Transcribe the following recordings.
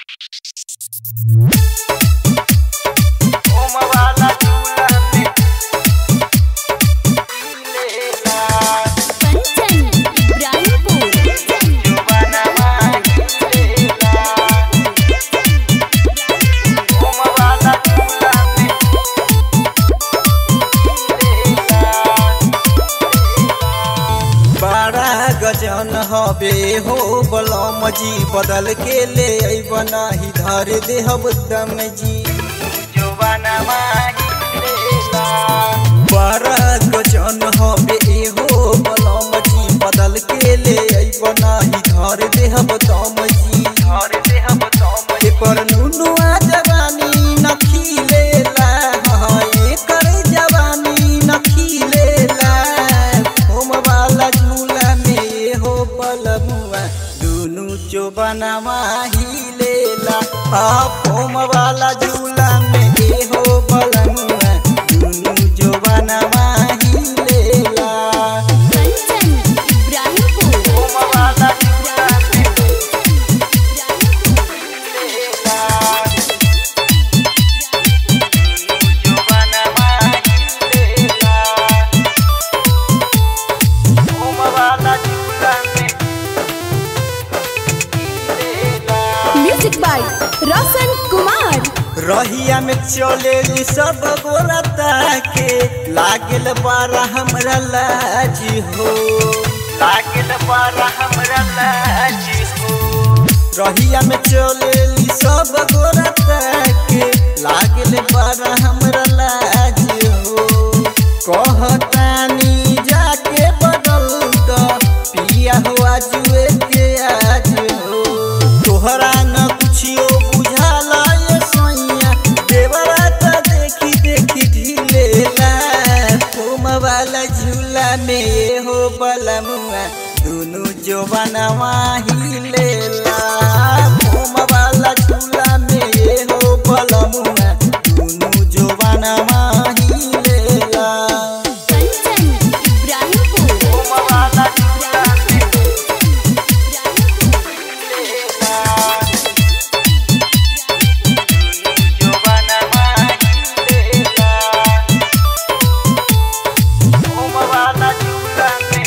ओम वाला झूला में लेला कंचन इब्राहिमपुर जुबानवा लेला ओम वाला झूला में बड़ा गजन हबे हो बलम जी बदल के ले अबना ही धर देहब दम जी जुबानवा लेला बड़ा गजन हबे हो बलम जी बदल के ले अबना ही धर देहब दम जी और देहब तम ए पर नुनुआ जवानी न खिलेला हाँ एकर जवानी न खिलेला होम वाला झूला में हो बलमुआ दुनु जो बनवा हिलेला हाँ होम वाला झूला में ए हो बलमुआ दुनु जो बनवा हिलेला कंचन इब्राहिमपुर ओम वाला झूला में लेला जुबानवा लेला ओम वाला झूला में लेला म्यूजिक बाय रोशन कुमार रहिया में चले सब गोरता के लागल बारा हमरा लाजी हो लागल बारा हमरा लाजी हो रहिया में चले सब गोरता के लागल बारा हमरा लाजी हो कहतानी जाके बदल द पिया हुआ जुए के आज हो तोहरा न कुछियो बुझाला ये सोइया देवरा त देखी देखी ढिलेला फोम वाला झूला में ये हो बलमुआ दुनु जोबनवा हिलेला फोम वाला झूला में ये हो बलमुआ दुनु जोबनवा हिलेला कंचन इब्राहिमपुर ओम वाला झूला में लेला जुबानवा लेला ओम वाला झूला में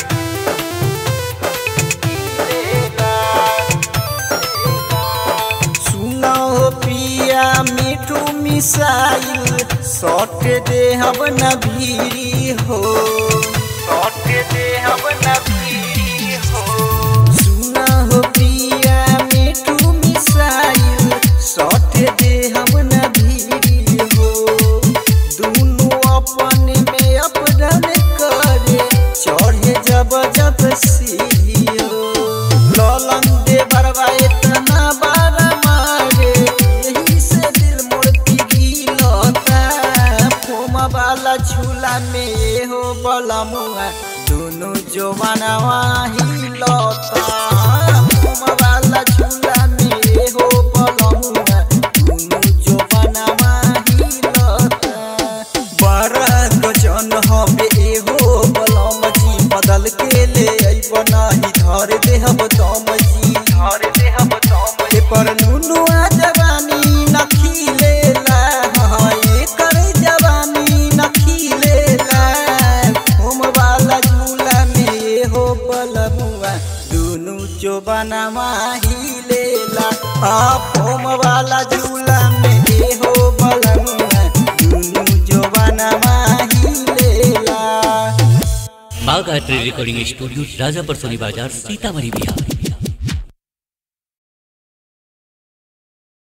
लेला सुनो हो पिया मिठू मिसाइल सट दे हम न भीरी हो सौट दे हम नबी हो सुनो हो पिया मिठू मिसाइल सट दे हम न भीरी हो दोनों अपन में अपना करे चढ़े जब जब सीढ़ी हो ललन दे बरवा इतना बारा मारे यही से दिल मोर पिघलता फोम वाला झूला में ये हो बलमुआ दोनों जवानवा हिलता फोम वाला झूला में ये हो बलमुआ दोनों जवानवा हिलता बड़ा गजन हबे एहो बलम जी बदल के ले अइबना ही धर देहब दम जी और दे हम तम ए पर नुनुआ जवानी न खिलेला हाँ एकर जवानी न खिलेला होम वाला झूला में ये हो बलमुआ दुनु जो बनवा हिलेला हाँ होम वाला झूला में ये हो बलमुआ दुनु जो बनवा हिलेला बाघ आर्ट रिकॉर्डिंग स्टूडियो राजापर सोनी बाजार सीतामढ़ी बिहार